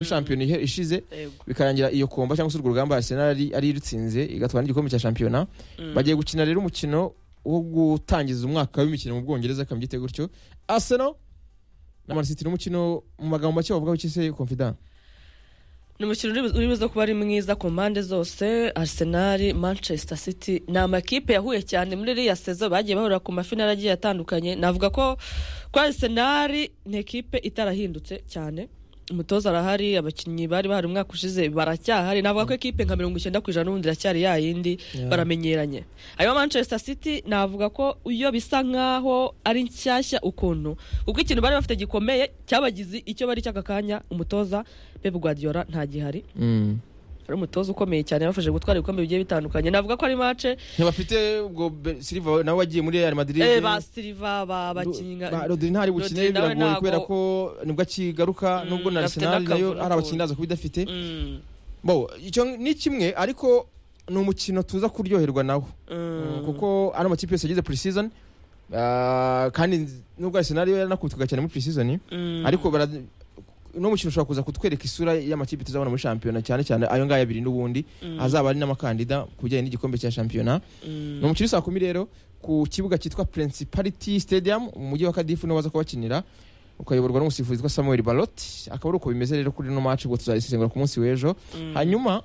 shampiyona ihe- ishize bikarangira iyo komba cyangwa se urwo rugamba Arsenal ari ari irutsinze igatwara n'igikombe cya shampiyona bagiye gukina rero umukino wo gutangiza umwaka w'imikino mu Bwongereza akabyite gutyo Arsenal na Man City n'umukino mu magambo make wavugaho iki se confident ni umukino uri- uri buze kuba ari mwiza ku mpande zose arsenal manchester city ni amakipe yahuye cyane muri iriya sezo bagiye bahurira ku mafinari agiye atandukanye navuga ko ko arsenal ni ekipe itarahindutse cyane umutoza arahari abakinnyi bari bahari umwaka ushize baracyahari navuga ko ekipe nka mirongo icyenda ku ijana n'ubundi iracyari ya yindi baramenyeranye hanyuma manchester city navuga ko iyo bisa nkaho ari nshyashya ukuntu kuko ikintu bari bafite gikomeye cyabagize icyo bari cy'aka kanya umutoza pep guardiola ntagihari Mm. ari umutoza ukomeye cyane yabafashije gutwara ibikombe bigiye bitandukanye navuga ko ari mace ntibafite ubwo Be- Silva nawe wagiye muri Real Madrid eh, ba siliva ba Ba- bakinga Rodri ntari bukine Rodri nawe biragoye ntabwo- kubera ko nibwo akigaruka Mm, nubwo na afite Arsenal nayo n'akavunukuru. hari abakinnyi ndaza kuba idafite Mm, bo icyo ni kimwe ariko ni umukino tuza kuryoherwa nawo mm. kuko ano makipe yose yagize pre-season ah, kandi nz- nubwo Arsenal yo yaranakubitwaga cyane muri pre-season Mm. ariko bara no mukino ushobora kuza kutwereka isura y'amakipe tuzabona muri shampiyona cyane cyane ayo ngaya abiri n'ubundi Mm, azaba ari n'amakandida ku bijyanye n'igikombe cya shampiyona mm. ni umukino saa kumi rero ku kibuga cyitwa principality stadium mu mujyi wa kadifu niho baza kubakinira ukayoborwa n'umusifuzi witwa samuel balot akaba ari uko bimeze rero kuri no match ubwo tuzayisesengura ku munsi w'ejo Mm. hanyuma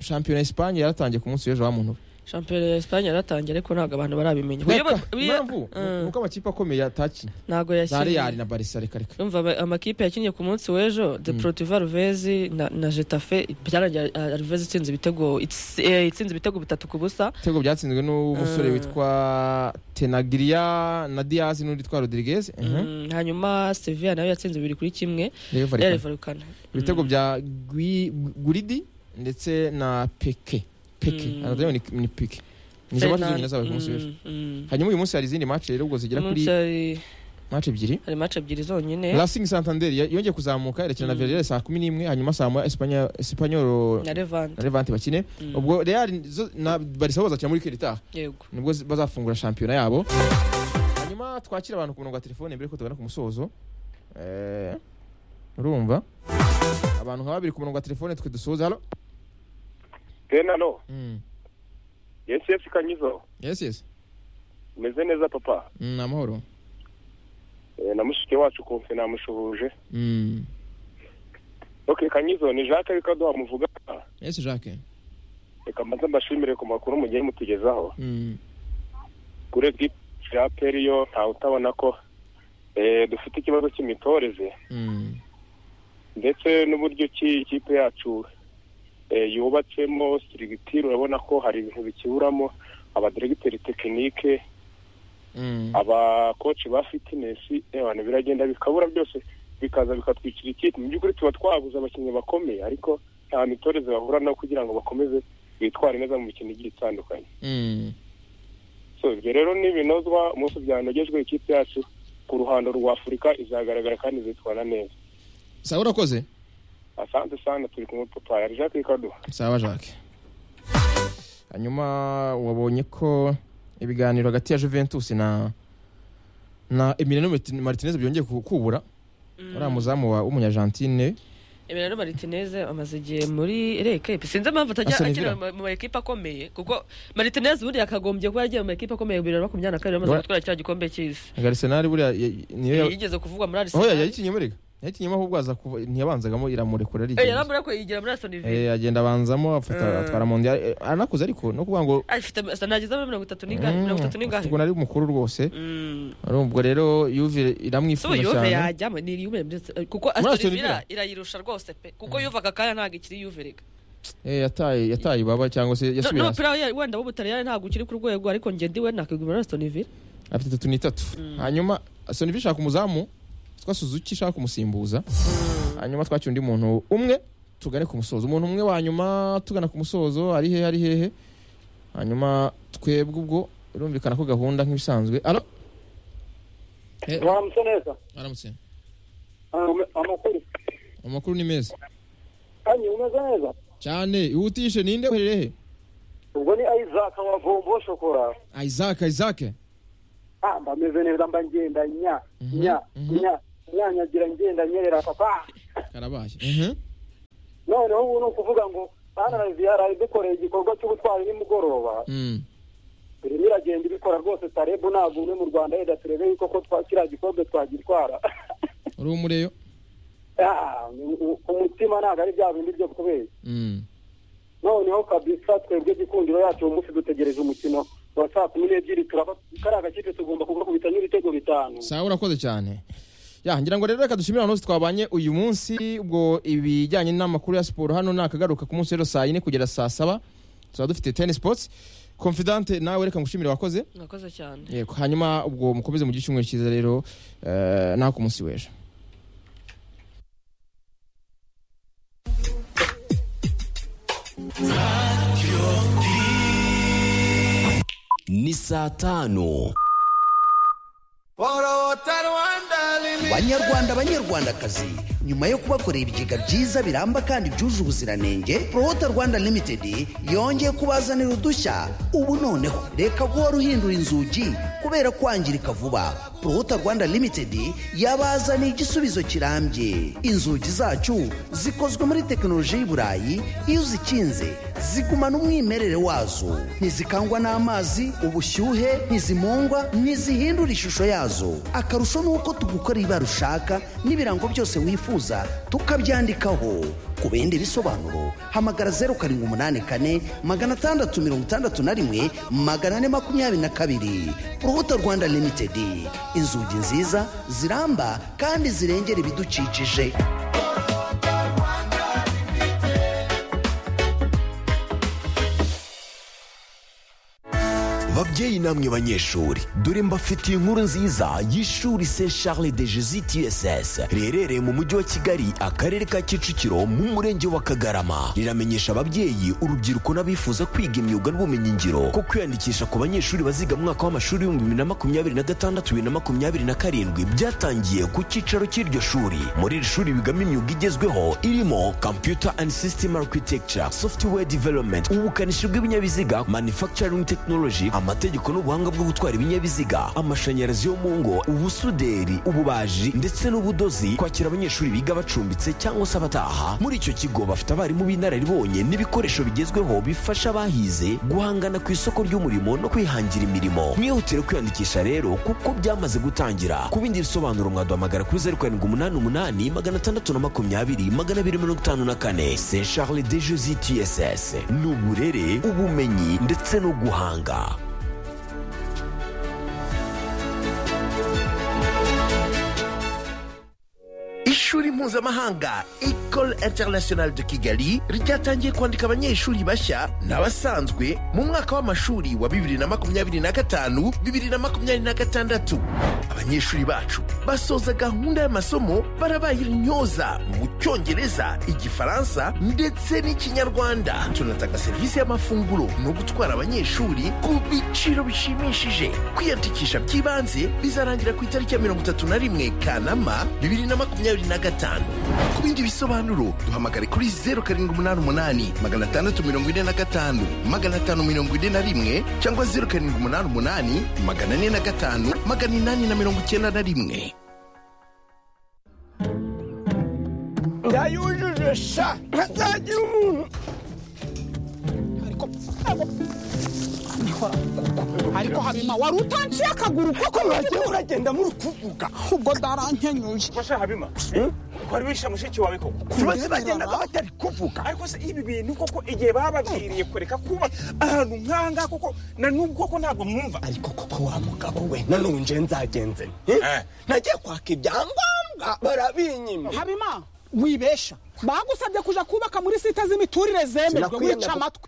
shampiyona ya esipanye yaratangiye ku munsi w'ejo wa muntu shampiyona ya esipanye yaratangiye ariko ntabwo abantu barabimenya Uyobo- uyo- impamvu Mm. nuko amakipe akomeye yatakinnye ntabwo za real yakinnye na barisa reka reka umva ama- amakipe yakinnye ku munsi w'ejo the Mm. protiva ruvezi na na getafe byarangiye ruvezi itsinze ibitego itsi- eh, itsinze ibitego bitatu ku busa ibitego byatsinzwe n'umusore Mm. witwa tenagiriya na diaz n'undi witwa rodriguez Mhm. Mm, hanyuma seviya nayo yatsinze bibiri kuri kimwe Reyo Vallecano. yari varukana ibitego bya Gui- guridi ndetse na peke peke Mm. aragira ni ni peke nizo match zonyine zabaye ku munsi w'ejo hanyuma uyu munsi hari izindi match rero ubwo zigera kuri hari match ebyiri hari mace ebyiri zonyine Racing Santander ya- yongeye kuzamuka irakina na Mm. Villarreal saa kumi n'imwe hanyuma saa moya Espanyol Espanyol na na levante Levante bakine Mm. ubwo Real zo- na Barca bazakina muri weekend itaha yego nibwo zi- bazafungura shampiyona yabo hanyuma twakira abantu ku murongo wa telefone mbere ko tubona ku musozo Eh, urumva abantu nka babiri ku murongo wa telefone twe dusoza halo tenano Mm. yesiyesi kanyizo yes yes umeze neza papa Mm, ni amahoro Eh, na mushiki wacu kumfe namushuhuje Mm. ok kanyizo ni jacques bikaduha muvuga yes jacques reka mbanze mbashimire ku makuru mugiye mutugezaho Mm. kuri ekipi ya peri yo ntawe utabona ko eh, dufite ikibazo cy'imitoreze Mm. ndetse n'uburyo ki- ikipe yacu eh, yubatsemo sirigitire urabona ko hari ibintu bikiburamo abadiregiteri tekinike Mm. abakoci ba fitinesi abantu biragenda bikabura byose bikaza bikatwikira ikipe mu by'ukuri tuba twabuze abakinnyi bakomeye ariko nta mitoreze bahura nabo kugira ngo bakomeze bitware neza mu mikino igiye itandukanye Mm. so ibyo rero n'ibinozwa umunsi byanogejwe ikipe yacu ku ruhando rwa afurika izagaragara kandi izitwara neza sawa urakoze asante sana turi kumwe papa yari jacques kaduha sawa jacques hanyuma wabonye ko ibiganiro hagati ya juventus na na emiliano Martin- martinez byongeye ku- kubura uriya muzamu wa- w'umunyargentine emiliano maritineze amaze igihe muri rekepe sinzi impamvu atajya Aston akina Villa. mu makipe akomeye kuko maritineze ubundi yakagombye kuba yaragiye mu makipe akomeye bibiri na makumyabiri na kabiri amaze Ura- gutwara cya gikombe cy'isi arsenal buriya ya- niyo ya- yigeze kuvugwa muri oh ya- arisenal yayikinyemo rega yayikinyemo ahubwo aza kuva- ntiyabanzagamo iramurekura arigendera yarambuye ko yigira muri asoni vila Eh, agenda abanzamo afata Mm. atwara mu ndi eh, aranakuze ariko no kuvuga ngo afite nageza muri mirongo itatu n'ingahe Mm, mirongo itatu afite n'ingahe ukuntu ari mukuru rwose Mm. urumva rero yuve so iramwifuza yuve cyane yajyamo ni yuve ndetse kuko Muri Aston asoni Villa? vila irayirusha rwose pe kuko yuve aka kanya ntabwo ikiri yuve reka Eh, yataye yataye ibaba cyangwa se No- yasubiye hasi n'umupira we- wenda w'ubutaliyani ntabwo ukiri ku rwego ariko njye ndiwe nakigumira asoni vila afite itatu n'itatu hanyuma sonivire ishaka umuzamu twa suzuki ishaka kumusimbuza hanyuma twakiye undi muntu umwe tugane ku musozo umuntu umwe wa nyuma tugana ku musozo ari hehe ari hehe hanyuma twebwe ubwo birumvikana ko gahunda nk'ibisanzwe alo Eh, baramutse neza aramutse amakuru amakuru ni meza kandi umeze neza cyane ihutishe ninde uherereye he ubwo ni isaac amavombo shokora isaac isaac ah ndameze neza mba ngenda nya nya nya nyanyagira ngenda nyerera papa karabaye Mhm. noneho ubu ni ukuvuga ngo banarayizi yaraye dukoreye igikorwa cy'ubutwari nimugoroba Mm. irimo iragenda ibikora rwose tarebu ntabwo umwe mu rwanda yenda turebe yuko ko twa- kiriya gikombe twagitwara uri umureyo Ah, ku mutima ntabwo ari bya bindi byo kubera Mm. noneho kabisa twebwe gikundiro yacu uyu munsi dutegereje umukino wa saa kumi n'ebyiri turaba kariya gakipe tugomba kugakubita n'ibitego bitanu sawa urakoze cyane ya ngira ngo rero reka dushimire abantu bose twabanye uyu munsi ubwo ibijyanye n'amakuru ya siporo hano nakagaruka ku munsi rero saa yine kugera saa saba tuzaba dufite ten sports confidante nawe reka ngushimire wakoze mwakoze cyane yego hanyuma ubwo mukomeze mugire icyumweru cyiza rero eh, naho ku munsi w'ejo ni saa tano banyarwanda banyarwandakazi nyuma yo kubakorera ibigega byiza biramba kandi byuje ubuziranenge prohota rwanda limited yongeye kubazanira udushya ubu noneho reka guhora uhindura inzugi kubera kwangirika vuba prohota rwanda limited yabazaniye igisubizo kirambye inzugi zacu zikozwe muri tekinoloji y'i burayi iyo uzikinze zigumana umwimerere wazo ntizikangwa n'amazi ubushyuhe ntizimungwa ntizihindura ishusho yazo akarusho ni uko tugukora ibara ushaka n'ibirango byose wifuza tukabyandikaho ku bindi bisobanuro hamagara zeru karindwi umunani kane magana atandatu mirongo itandatu na rimwe magana ane makumyabiri na kabiri urubuto rwanda limitedi inzugi nziza ziramba kandi zirengera ibidukikije babyeyi namwe banyeshuri dore mbafitiye inkuru nziza y'ishuri se charles de jesus tss riherereye mu mujyi wa kigali akarere ka kicukiro mu murenge wa kagarama riramenyesha ababyeyi urubyiruko n'abifuza kwiga imyuga n'ubumenyingiro ko kwiyandikisha ku banyeshuri baziga mu mwaka w'amashuri w'ibihumbi bibiri na makumyabiri na gatandatu bibiri na makumyabiri na karindwi byatangiye ku cyicaro cy'iryo shuri muri iri shuri bigamo imyuga igezweho irimo computer and system architecture software development ubukanishi bw'ibinyabiziga manufacturing technology amategeko n'ubuhanga bwo gutwara ibinyabiziga amashanyarazi yo mu ngo ubusuderi ububaji ndetse n'ubudozi kwakira abanyeshuri biga bacumbitse cyangwa se abataha muri icyo kigo bafite abarimu b'inararibonye n'ibikoresho bigezweho bifasha abahize guhangana ku isoko ry'umurimo no kwihangira imirimo mwihutire kwiyandikisha rero kuko byamaze gutangira ku bindi bisobanuro mwaduhamagara kuri zeru karindwi umunani umunani magana atandatu na makumyabiri magana abiri mirongo itanu na kane se charles de jesi tss ni uburere ubumenyi ndetse no guhanga ishuri mpuzamahanga ecole internationale de kigali ryatangiye kwandika abanyeshuri bashya n'abasanzwe mu mwaka w'amashuri wa 2025 2026 abanyeshuri bacu basoza gahunda y'amasomo barabaye intyoza mu cyongereza igifaransa ndetse n'ikinyarwanda tunatanga serivisi y'amafunguro no gutwara abanyeshuri ku biciro bishimishije kwiyandikisha by'ibanze bizarangira ku itariki ya 31 kanama 2025 ku bindi bisobanuro duhamagare kuri 0788 645 541 cyangwa 0788 405 891 yayujuje sha ntazagira umuntu ariko habima wari utanciye akaguru kuko mwagiye uragenda muri kuvuga ubwo ndarankenyuye Masha Habima, wari wishe mushiki wawe koko tubaze bagendaga batari kuvuga ariko se ibi bintu koko igihe bababwiriye kureka kuba ahantu nk'ahangaha koko na n'ubu koko ntabwo mwumva ariko koko wa mugabo we nanonje nzagenze nte Eh. nagiye kwaka ibyangombwa barabinyima habima wibesha bagusabye kuja kubaka muri sita z'imiturire zemerwe wica amatwi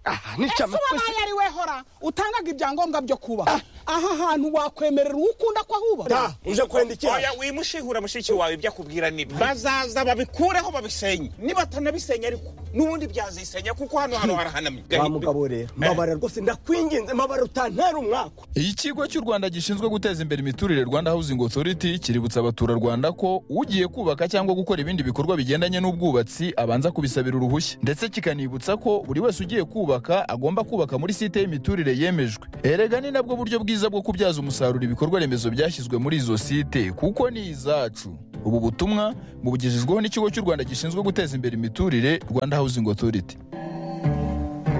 ese wabaye ari we hora utangaga ibyangombwa byo kubaka aha hantu wakwemerera uwo ukunda ko ahuba uje kwenda iki oya wimushihura mushiki wawe ibyo akubwira nibi bazaza babikureho babisenye niba atanabisenya ariko n'ubundi byazisenya kuko hano hantu harahanamye wa mugabo rero mabara rwose ndakwinginze mabara utantara umwaka ikigo cy'u rwanda gishinzwe guteza imbere imiturire rwanda housing authority kiributsa abaturarwanda ko ugiye kubaka cyangwa gukora ibindi bikorwa bigendanye n'ubwubatsi abanza kubisabira uruhushya ndetse kikanibutsa ko buri wese ugiye kubaka agomba kubaka muri site y'imiturire yemejwe erega ni nabwo buryo bwiza bwo kubyaza umusaruro ibikorwa remezo byashyizwe muri izo site kuko ni izacu ubu butumwa bubugejejweho n'ikigo cy'u rwanda gishinzwe guteza imbere imiturire rwanda housing authority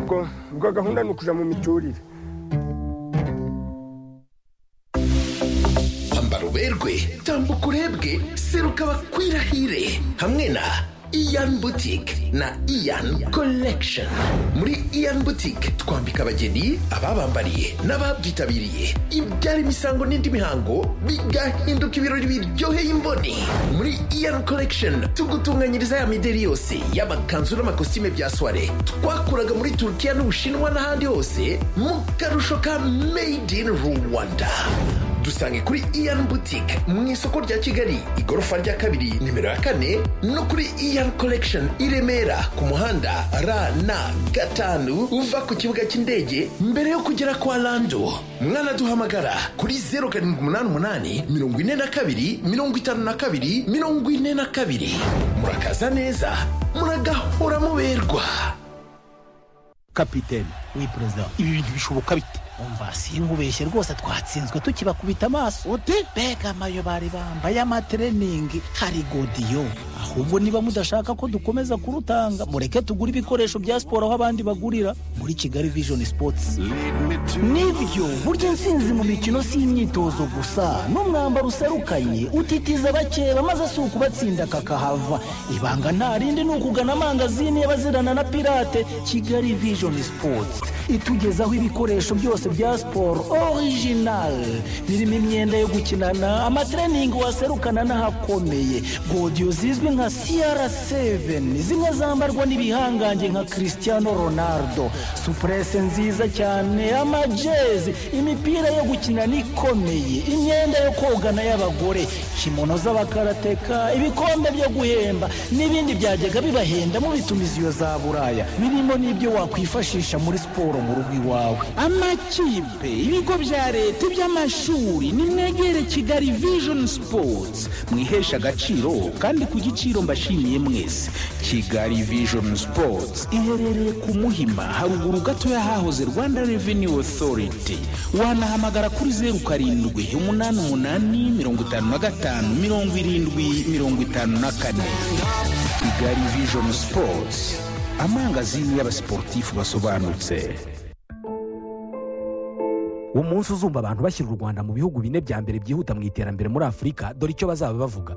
ubwo ubwo gahunda ni ukuja mu miturire ambara uberwe tambuka urebwe seruka bakwirahire hamwe na iyan boutique na iyan collection muri iyan boutique twambika abageni ababambariye n'ababyitabiriye ibyara imisango n'indi mihango bigahinduka ibirori biryoheye imboni muri iyan collection tugutunganyiriza ya mideri yose y'amakanzu n'amakositime bya soire twakuraga muri turukiya n'ubushinwa n'ahandi hose mu karusho ka made in rwanda dusange kuri iyan boutique mu isoko rya kigali igorofa rya kabiri nimero ya kane no kuri iyan collection i remera ku muhanda rn gatanu uva ku kibuga cy'indege mbere yo kugera kwa lando mwanaduhamagara kuri zeru karindwi umunani umunani mirongo ine na kabiri mirongo itanu na kabiri mirongo ine na kabiri murakaza neza muragahora muberwa kapitene wi perezida ibi bintu bishoboka bite umva singubeshye rwose twatsinzwe tukibakubita amaso uti mbega amayo bari bambaye amatreningi hari godiyo ahubwo niba mudashaka ko dukomeza kurutanga mureke tugure ibikoresho bya siporo aho abandi bagurira muri kigali vision sports nibyo burya insinzi mu mikino si imyitozo gusa n'umwambaro userukanye utitiza abakeba maze si ukubatsinda kakahava ibanga nta rindi ni ukugana amangazini y'abazirana na pirate kigali vision sports itugezaho ibikoresho byose bya siporo orijinali birimo imyenda yo gukinana amatreningi waserukana n'ahakomeye godiyo zizwi nka siyara seveni zimwe zambarwa n'ibihangange nka christiano ronaldo supurese nziza cyane amajezi imipira yo gukinana ikomeye imyenda yo kogana y'abagore kimono z'abakarateka ibikombe byo guhemba n'ibindi byajyaga bibahenda mu bitumiziyo za buraya birimo n'ibyo wakwifashisha muri siporo mu rugo iwawe amakipe ibigo bya leta iby'amashuri nimwegere kigali vision sports mwihesha agaciro kandi ku giciro mbashimiye mwese kigali vision sports iherereye ku muhima haruguru gatoya hahoze rwanda revenue authority wanahamagara kuri zeru karindwi umunani umunani mirongo itanu na gatanu mirongo irindwi mirongo itanu na kane kigali vision sports amangazini y'abasiporutifu basobanutse umunsi uzumva abantu bashyira u rwanda mu bihugu bine bya mbere byihuta mu iterambere muri afurika dore icyo bazaba bavuga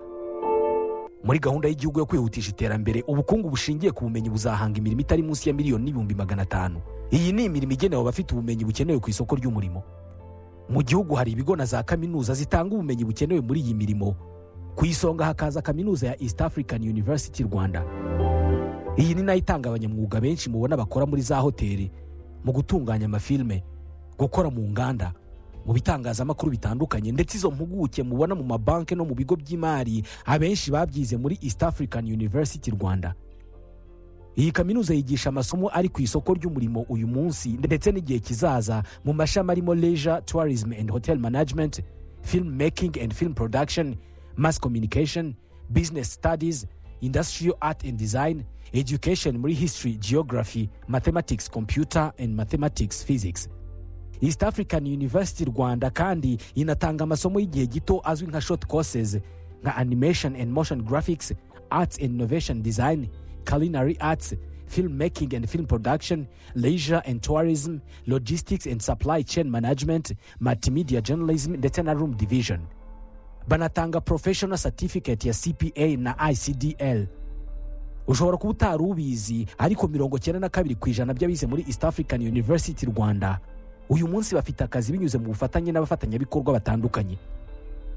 muri gahunda y'igihugu yo kwihutisha iterambere ubukungu bushingiye ku bumenyi buzahanga imirimo itari munsi ya miliyoni n'ibihumbi magana atanu iyi ni imirimo igenewe abafite ubumenyi bukenewe ku isoko ry'umurimo mu gihugu hari ibigo na za kaminuza zitanga ubumenyi bukenewe muri iyi mirimo ku isonga hakaza kaminuza ya east african university rwanda iyi ni nayo itanga abanyamwuga benshi mubona bakora muri za hoteli mu gutunganya amafilime gukora mu nganda mu bitangazamakuru bitandukanye ndetse izo mpuguke mubona mu mabanki no mu bigo by'imari abenshi babyize muri east african university rwanda iyi kaminuza yigisha amasomo ari ku isoko ry'umurimo uyu munsi ndetse n'igihe kizaza mu mashami arimo leisure tourism and hotel management film making and film production mass communication business studies industrial art and design education muri history geography mathematics computer and mathematics physics east african university rwanda kandi inatanga amasomo y'igihe gito azwi nka short courses nka animation and motion graphics arts and innovation design culinary arts film making and film production leisure and tourism logistics and supply chain management multimedia journalism ndetse na room division banatanga professional certificate ya cpa na icdl ushobora kuba utari ubizi ariko mirongo cyenda na kabiri ku ijana by'abize muri east african university rwanda uyu munsi bafite akazi binyuze mu bufatanye n'abafatanyabikorwa batandukanye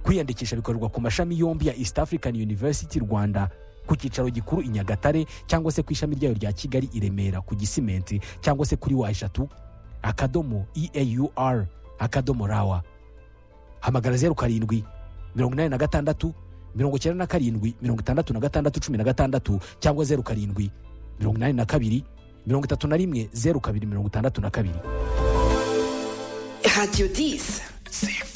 kwiyandikisha bikorerwa ku mashami yombi ya east african university rwanda ku cyicaro gikuru i nyagatare cyangwa se ku ishami ryayo rya kigali i remera ku gisimenti cyangwa se kuri wa eshatu akadomo eaur akadomo rawa hamagara zeru karindwi mirongo inani na gatandatu mirongo icyenda na karindwi mirongo itandatu na gatandatu cumi na gatandatu cyangwa zeru karindwi mirongo inani na kabiri mirongo itatu na rimwe zeru kabiri mirongo itandatu na kabiri Radio 10. C'est